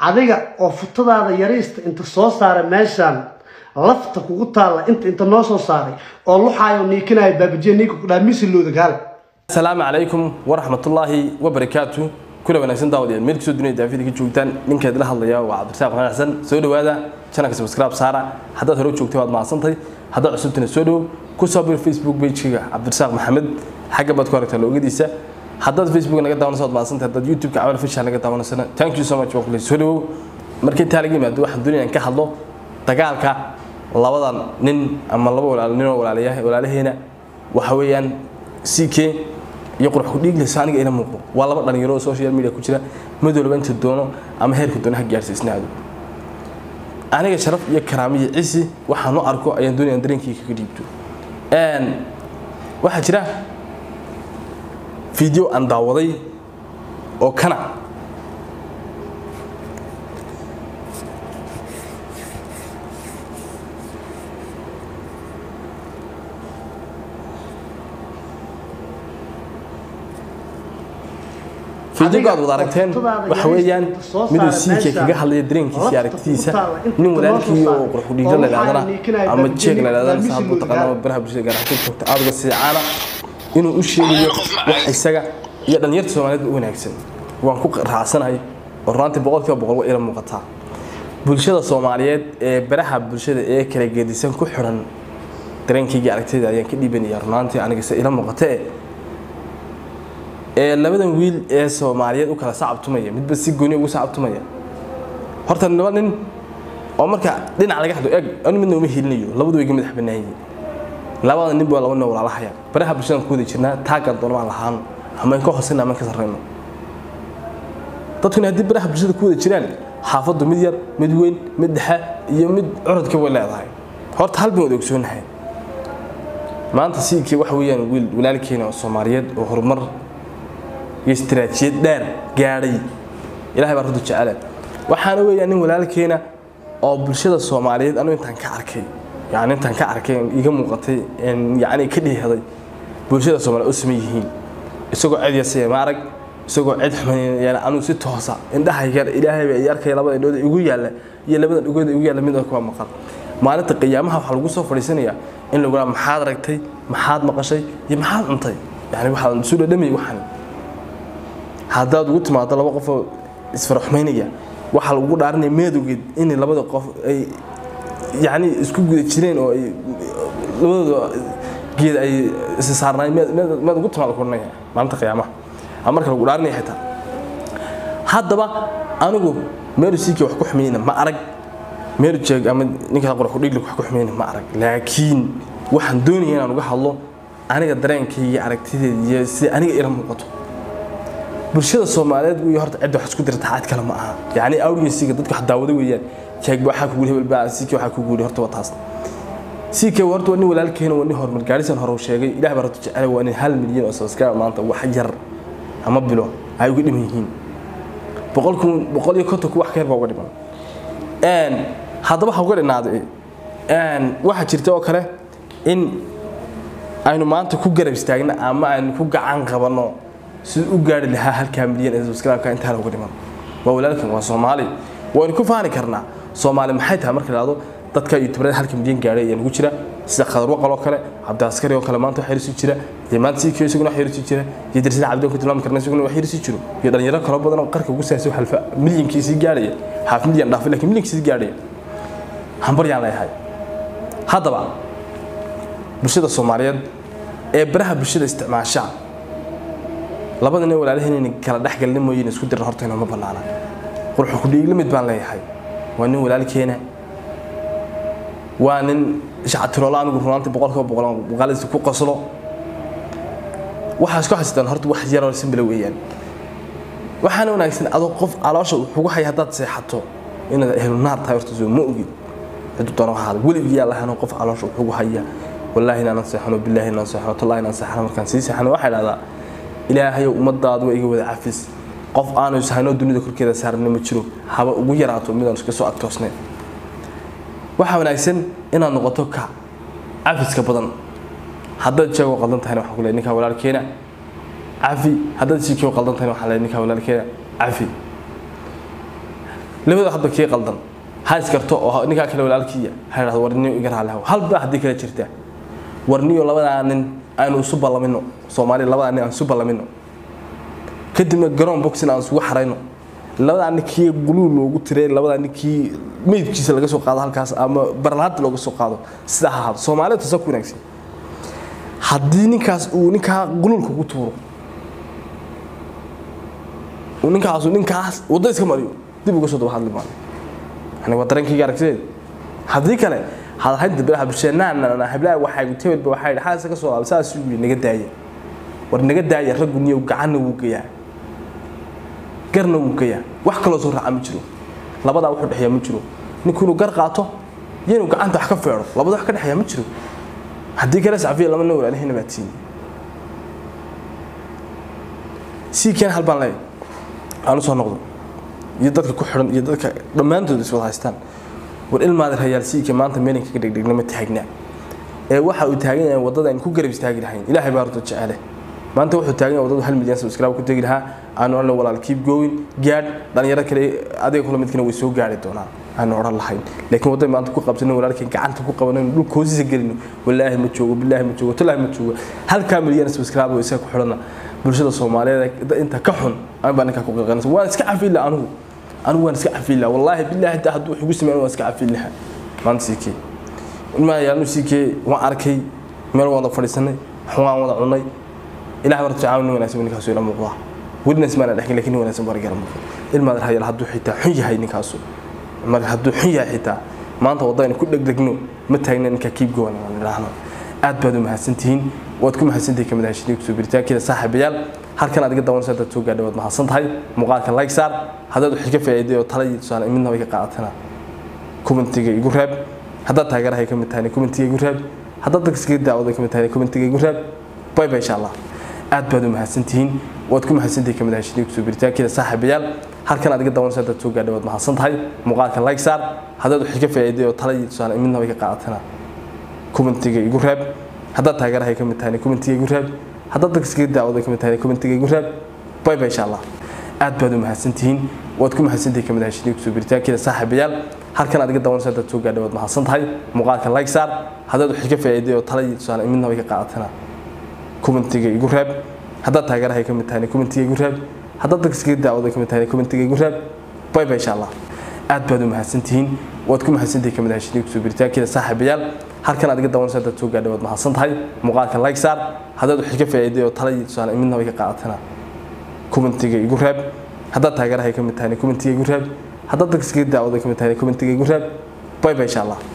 adiga oo futadaada yariista inta soo saara meeshaan lafta kugu taalla inta inta noo soo saaray oo luxaayo niikinaayo baabajiya niinka ku dhaha misilooda gaale asalaamu calaykum waraxmatullaahi wabarakaatu kula wanaagsan daawadayaal meel kasoo dunida daafida ka joogtaan ninkeed la hadlaya waa cabdirasaaq maxamed xasan soo dhawaada channelka subscribe saara haddaad hore u joogtay waad mahadsantahay haddaad cusubtana soo dhowow ku soo bir facebook page-ga cabdirasaaq maxamed xagga baad ku aragtaa loogadiisa haddaad facebook naga daawanayso waad mahadsantahay haddaad youtube-ka camal fisha naga daawanaysana thank you so much waa kule soo dhowow markii intaa laga yimaado waxaan doonaya in ka hadlo dagaalka labadan nin ama laba walaal ninoo walaalayaha walaalaheena waxa weeyaan ck iyo qurux ku dhiigleysa aniga ila muuqdo waa laba dhalinyaro oo social media ku jira mid walba inta doono ama heerka doono ha gaarsiisnaado aniga sharaf iyo karaamo iyo cisi waxaan u arko ayaan doonaya dareenkii kaga dhiibto waxaa jira video aan daawaday oo kana fiidiyoga aad wada aragteen waxa weeyaan miduu siika kaga hadlaya dareenkiisa iyo aragtidiisa nin walaalkii oo qurxudhiigla la idhahdana ama jeeg la idhahdana sahabu taqaana ama baraha bulshada gaar ahaan joogta aadga siicaana inuu u sheegayo wax isaga iyo dhalinyarta soomaaliyeed u wanaagsan waan ku raacsanahay oo runaantii boqolkiiba boqol waa ila muuqataa bulshada soomaaliyeed ee baraha bulshada ee kala gedisan ku xiran dareenkayga aragtida ayaan ka dhiibanaya runaantii anigase ila muuqatee ee labadan wiil ee soomaaliyeed u kala sacabtumaya midba si gooni ugu sacabtumaya horta laba nin oo marka dhinac laga hadlo eeg anu midna uma helinayo labadu way ga madax bannaan yihiin labada nin baa laba nin walaalahaya baraha bulshadan ku wada jirnaa taagan doona baan lahaano ama in ka hoosayna ama in ka sarrayno dadkuna haddii baraha bulshada ku wada jiraan xaafaddu mid yar mid weyn mid dhexe iyo mid curadka way leedahay horta hal baan wada ogsoonahay maanta siikii waxa weeyaan wiil walaalkeena oo soomaaliyeed oo horumar iyo istiraatiijiyad dheer gaadhay ilahay baa runta jecele waxaana weeyaan nin walaalkeena oo bulshada soomaaliyeed anu intaan ka arkay yani intaan ka arkay iga muuqatay yani ka dhiihaday bulshada soomaaliyeed u saman yihiin isagoo cid yasaya ma arag isagoo cid xumayn anuu si toosa indhahayga ilaahayba ay arkaya labada indhood igu yaalla iyo labada dhugood igu yaalla mid kuwa maqan maalinta qiyaamaha waxaa lagu soo fadhiisanayaa in lagu raa maxaad aragtay maxaad maqashay iyo maxaad cuntay yani waxaa isu dhadhamay waxan haddaad ugu timaado laba qofoo isfaraxumaynaya waxaa lagu dhaarinaya meedogeed in labada qof ay yani isku guda jireen oo ay labadooda geed ay isa saarnaayeen meed ugu timaado kuranaya maalinta qiyaamaha ama marka lagu dhaarinaya xitaa haddaba anigu meeru siikii wax ku xumayna ma arag meeru jeeg ama ninka qurux kudhigli wax ku xumayna ma arag laakiin waxaan doonaya inaan uga hadlo aniga dareenkayga aragtideeda iyo sida aniga ila muuqato bulshada soomaaliyeed wey horta cidda wax isku dirta xaad kale ma aha yacni awriyasiga dadka wax daawada weeyaan jeegba waxaa kugu hebel baa siike waxaa kugu yidhi horta waa taas siike horta waa nin walaalkeena waa nin horumar gaadhisan hore sheegay ilaah baa horta jecel waa nin hal milyan oo subscribe maanta wax yar ama bilo ay uga dhiman yihiin boqol kun boqol iyo konton ku wax ka yar baa uga dhiman haddaba ha uga dhinaaday waxaa jirta oo kale in aynu maanta ku garab istaagno ama aynu ku gacan qabanno siduu u gaari lahaa halkaa milyan ee subscribe-ka intaa uga dhiman waa walaalkan waa soomaali waynu ku faani karnaa soomaali maxay tahay marka lahado dadka youtuberada halka milyan gaadhay ayaa nagu jira sida khadar waqal oo kale cabdiaskari oo kale maanta wax yarisi jira iyo maanta sikiyo isaguna wax yarisi jira iyo darsida cabdi ku tilmaami karna isaguna wax yarisi jiro iyo dhalinyaro kalo badan oo qarka ugu saasay halfa milyankiisii gaadhaya haaf milyan dhaafay laakiin milyankiisii gaadhaya hambaryaan leeyahay haddaba bulshada soomaaliyeed ee baraha bulshada isticmaashaa labada nin walaalaheen inay kala dhexgalna mooyeen isku diran horta inoma bannaana qurxu ku dhiigla mid baan leeyahay waa nin walaalkeena waa nin shacatiroolo anigu runaantii boqolkiiba boqol muuqaaladiisa ku qoslo waxaa isku xasitaan horta wax yaroo simbila weeyaan waxaana wanaagsan adoo qof caloosha wuxugu haya haddaad seexato inaad ehlu naar tahay horta soo ma ogid ciddu doona ahaada weligii yaa lahaanoo qof caloosha wuxugu haya wallaahi inaanan seexano billaahi inaan seexano tallahi inaan seexano markaan sii seexano waxaa idhahdaa ilaahayow ummadaadu waa iga wada cafis qof aanu ishaynoo dunida korkeeda saarana ma jiro haba ugu yaraato midaan iska soo adkoosnayn waxaa wanaagsan inaad noqoto ka cafiska badan haddaad jeego qaldan tahayna waxaan ku leeyahay ninkaa walaalkeena cafi haddaad siikio qaldan tahayna waxaan leeyahay ninkaa walaalkeena cafi labada hadba kii qaldan ha iskarto oo ninkaa kale walaalkiiya ha idhahdo warniyo iga raali haw halba haddii kala jirta warniyo labadaa nin aynu isu ballamino soomaaliya labadaa nin aan isu ballamino kadibna garoon boxin aan isugu xarayno labadaa ninkii guluul loogu tiray labadaa ninkii meydkiisa laga soo qaado halkaas ama barlaanta looga soo qaado sidaa ha ahaado soomaalida tasa ku wanaagsan haddii ninkaas uu ninkaa guluulka ku tuuro uu ninkaasu ninkaas waddo iska mariyo dib uga soo daba hadli maayo yani waa dareenkayga aragtideed haddii kale hadalhaynta bilaha bulsheenaana hablaha waxay gutebelba waxay yidhi xaasa ka soo laabay saas uu naga daaya war naga daaya raggu niyow gacanna wuu geeyaa garna wuu geeyaa wax kaloo soo raaca ma jiro labadaa wuxuu dhexeeya ma jiro ninku inuu gar qaato iyo inuu gacanta wax ka feedho labada wax ka dhexeeya ma jiro haddii kale sacfiya lama nin walaalihina baa tiini sii keen hal baan leeyahay aan u soo noqdo iyo dadka ku xidhan iyo dadka dhammaantood iswada haystaan war ilmaada rayaal siika maanta meelinka ka dhegdhegna ma taagnaa ee waxa uu taagan yahay waddada aynu ku garab istaagi lahayn ilaahay baa horta jecele maanta wuxuu taagan yahay waddadu hal milyan subscribe ku tegi lahaa aanu odhan walaal keep going gaadh dhalinyaro kale adiga kula midkina way soo gaari doonaan aanu odhan lahayn laakiin wadday maanta ku qabsano walaalkii gacanta ku qabanayno dhulka hoostiisa gelino walaahi ma joogo bilaahi ma joogo talaahi ma joogo halkaa milyan subscribe oo isaga ku xidhana bulshada soomaaliyeed inta ka xun aan baa ninkaa ku qaqanaysa waan iska cafiin laha anugu anigu waan iska cafiin laha wallaahi bilaahi taa hadduu wax igu sameyn waan iska cafiin laha maanta siikee ilmaha yaalnu siikee waan arkay meel wada fadhiisanay waan wada cunay ilaah warta caawin wanaagsan ninkaasu ila muuqdaa welina ismaana dhexin laakiin wanaagsan barigala muuqda ilmaada rayaal hadduu xitaa xun yahay ninkaasu mar hadduu xun yahay xitaa maanta waddaynu ku dhegdegno ma taagna ninkaa kiib gowan aan idhaahno aad baad u mahadsantihiin waad ku mahadsantihiin kamid ahashadii kusoo biritaankeeda saaxiibayaal halkan aad iga dawanaysa haddaad soo gaadhay waad mahadsan tahay muuqaalka like saar haddaad wax ka faa'iiday oo tala iyo tusaale midna way ka qaadatana commentiga igu raab haddaad taageerahay ka mid tahayna commentiga igu raab haddaad dadka iskaga daawaday ka mid tahayna commentiga igu raab bay bay insha allah aad baad u mahadsantihiin waad ku mahadsantihiin kamid ahashadii kusoo biritaankeeda saaxiibayaal halkan aad iga dawanaysa haddaad soo gaadhay waad mahadsan tahay muuqaalka like saar haddaad wax ka faa'iiday oo tala iyo tusaale midna way ka qaadatana commentiga igu raab haddaad taageerahay ka mid tahayna commentiga igu raab haddaad dadka iskaga daawaday ka mid tahayna commentiga igu raab bay bay insha allah aad baad u mahadsantihiin waad ku mahadsantihiin kamid ahashadii kusoo biritaankeeda saaxiibayaal halkan aad iga dawanaysa haddaad soo gaadhay waad mahadsan tahay muuqaalka like saar haddaad wax ka faa'iiday oo tala iyo tusaale midna way ka qaadatana commentiga igu raab haddaad taageerahay ka mid tahayna commentiga igu raab haddaad dadka iskaga daawaday ka mid tahayna commentiga igu raab bay bay insha allah aad baad u mahadsantihiin waad ku mahadsantihiin kamid ahashadii kusoo biritaankeeda saaxiibayaal halkan aad iga dawanaysa haddaad soo gaadhay waad mahadsan tahay muuqaalka like saar haddaad wax ka faa'iiday oo tala iyo tusaale midna way ka qaadatana commentiga igu raab haddaad taageerahay ka mid tahayna commentiga igu raab haddaad dadka iskaga daawaday ka mid tahayna commentiga igu raab bay bay insha allah